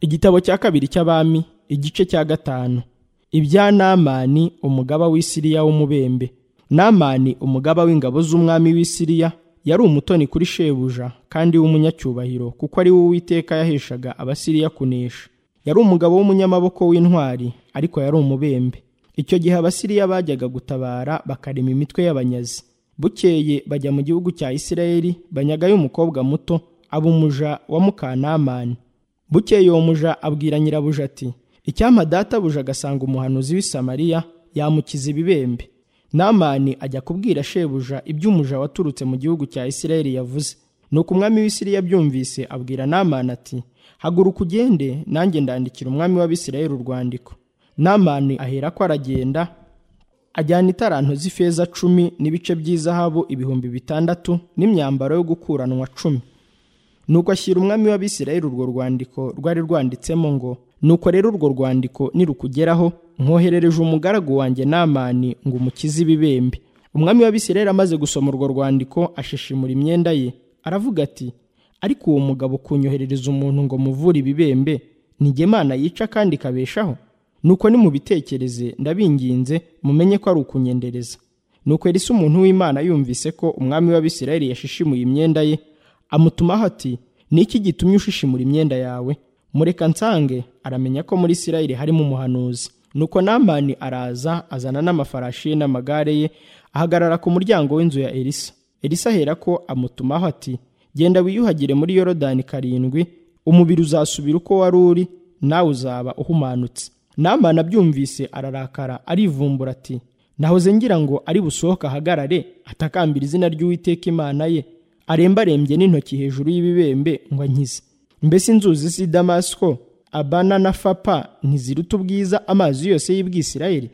igitabo cya kabiri cy'abami igice cya gatanu ibya namani umugaba w'isiriya w'umubembe namani umugaba w'ingabo z'umwami w'isiriya yari umutoni kuri shebuja kandi w'umunyacyubahiro kuko ari we uwiteka yaheshaga abasiriya kunesha yari umugabo w'umunyamaboko w'intwari ariko yari umubembe icyo gihe abasiriya bajyaga gutabara bakarema imitwe y'abanyazi bukeye bajya mu gihugu cya isirayeli banyagayo umukobwa muto aba umuja wa mukanamani bukeye uwo muja abwira nyirabuja ati icyampa databuja agasanga umuhanuzi w'i samariya yamukiza ibibembe namani ajya kubwira shebuja iby'umuja waturutse mu gihugu cya isirayeli yavuze nuko umwami w'isiriya byumvise abwira namani ati haguruka ugende nanjye ndandikira umwami w'abisirayeli urwandiko namani ahera ko aragenda ajyana itaranto z'ifeza cumi n'ibice by'izahabu ibihumbi bitandatu n'imyambaro yo gukuranwa cumi nuko ashyira umwami w'abisirayeli urwo rwandiko rwari rwanditsemo ngo nuko rero urwo rwandiko nirukugeraho mwoherereje umugaragu wanjye namani ngo umukize ibibembe umwami w'abisirayeli amaze gusoma urwo rwandiko ashishimura imyenda ye aravuga ati ariko uwo mugabo kunyoherereza umuntu ngo muvure ibibembe nijye mana yica kandi ikabeshaho nuko nimubitekereze ndabinginze mumenye ko ari ukunyendereza nuko erisa umuntu w'imana yumvise ko umwami w'abisirayeli yashishimuye imyenda ye amutumaho ati niki gitumye ushishimura imyenda yawe mureka nsange aramenya ko muri isirayeli harimo umuhanuzi nuko namani araza azana n'amafarashi ye n'amagare ye ahagarara ku muryango w'inzu ya elisa elisa ahera ko amutumaho ati genda wiyuhagire muri yorodani karindwi umubiri uzasubira uko wari uri nawe uzaba uhumanutse namani abyumvise ararakara arivumbura ati nahoze ngira ngo ari busohoke ahagarare atakambira izina ry'uwiteka imana ye arembarembye n'intoki hejuru y'ibibembe ngo ankize mbese inzuzi z'i damasiko abana na fapa ntiziruta ubwiza amazi yose y'ubwisirayeli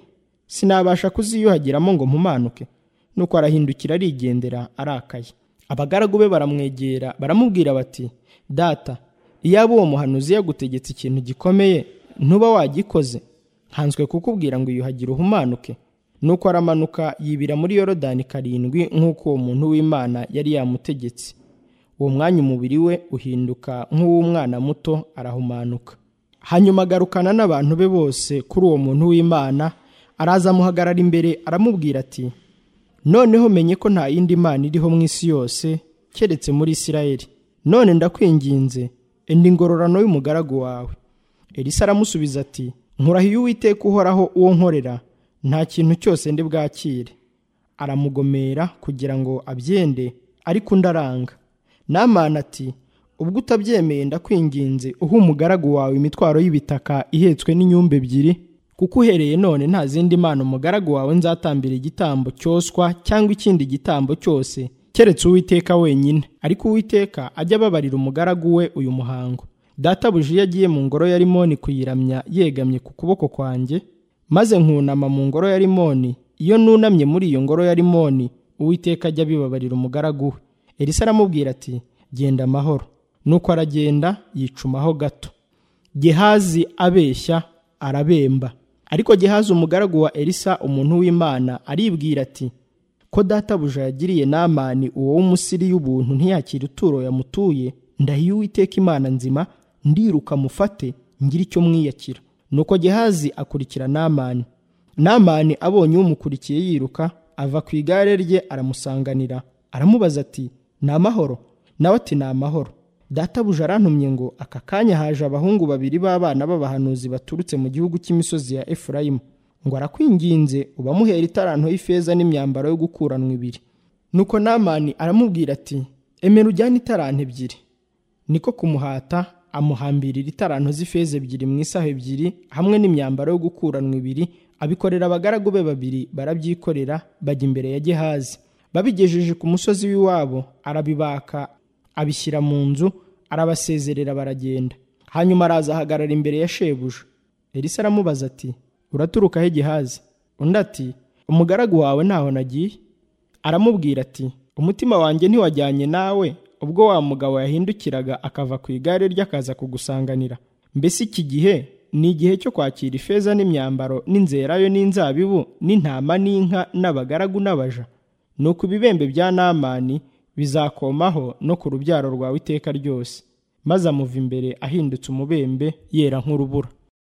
sinabasha kuziyuhagiramo ngo mpumanuke nuko arahindukira arigendera arakaye abagaragu be baramwegera baramubwira bati data iyaba uwo muhanuzi yagutegetse ikintu gikomeye ntuba wagikoze nkanzwe kukubwira ngo iyuhagire uhumanuke nuko aramanuka yibira muri yorodani karindwi nk'uko uwo muntu w'imana yari yamutegetse uwo mwanya umubiri we uhinduka nk'uw'umwana muto arahumanuka hanyuma agarukana n'abantu be bose kuri uwo muntu w'imana araza amuhagarara imbere aramubwira ati noneho menye ko nta yindi mana iriho mu isi yose keretse muri isirayeli none ndakwinginze enda ingororano y'umugaragu wawe elisa aramusubiza ati nkurahiye uwiteka uhoraho uwo nkorera nta kintu cyose ndi bwakire aramugomera kugira ngo abyende ariko undi aranga namana ati ubwo utabyemeye ndakwinginze uha umugaragu wawe imitwaro y'ibitaka ihetswe n'inyumba ebyiri kuko uhereye none nta zindi mana umugaragu wawe nzatambira igitambo cyoswa cyangwa ikindi gitambo cyose keretse uwiteka wenyine ariko uwiteka ajya ababarira umugaragu we uyu muhango databuja iyo agiye mu ngoro ya rimoni kuyiramya yegamye ku kuboko kwanjye maze nkunama mu ngoro ya rimoni iyo nunamye muri iyo ngoro ya rimoni uwiteka ajya abibabarira umugaragu we elisa aramubwira ati genda amahoro nuko aragenda yicumaho gato gehazi abeshya arabemba ariko gehazi umugaragu wa elisa umuntu w'imana aribwira ati ko databuja yagiriye namani uwo w'umusiri y'ubuntu ntiyakira ituro yamutuye ndahiye uwiteka imana nzima ndiruka mufate ngira icyo mwiyakira nuko gehazi akurikira namani namani abonye umukurikiye yiruka ava ku igare rye aramusanganira aramubaza ati ni amahoro nawe ati ni amahoro databuja arantumye ngo aka kanya haje abahungu babiri b'abana b'abahanuzi baturutse mu gihugu cy'imisozi ya efurayimu ngo arakwinginze ubamuhera itaranto y'ifeza n'imyambaro yo gukuranwa ibiri nuko namani aramubwira ati emera ujyane itaranto ebyiri niko kumuhata amuhambirira itaranto z'ifeza ebyiri mu isaha ebyiri hamwe n'imyambaro yo gukuranwa ibiri abikorera abagaragu be babiri barabyikorera bajya imbere ya gehazi babigejeje ku musozi w'iwabo arabibaka abishyira mu nzu arabasezerera baragenda hanyuma araza ahagarara imbere ya shebuja elisa aramubaza ati uraturuka he gehazi undi ati umugaragu wawe ntaho nagiye aramubwira ati umutima wanjye ntiwajyanye nawe ubwo wa mugabo yahindukiraga akava ku igare rye akaza kugusanganira mbese iki gihe ni igihe cyo kwakira ifeza n'imyambaro n'inzerayo n'inzabibu n'intama n'inka n'abagaragu n'abaja nuko ibibembe bya namani bizakomaho no ku rubyaro rwawe iteka ryose maze amuva imbere ahindutse umubembe yera nk'urubura